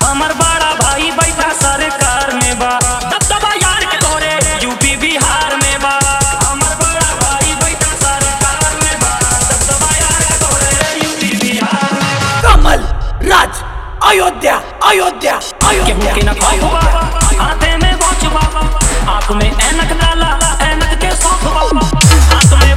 हमर बड़ा भाई बैठा सरकार में बा दबदबा यार के तोरे यूपी बिहार में बा हमर बड़ा भाई बैठा सरकार में बा दबदबा यार के तोरे यूपी बिहार में बा कमल राज अयोध्या अयोध्या केहू के अयोध्या न खौफबा हाथे में वॉच बा आंख में ऐनक डाला ऐनक के शौक बा हाथ में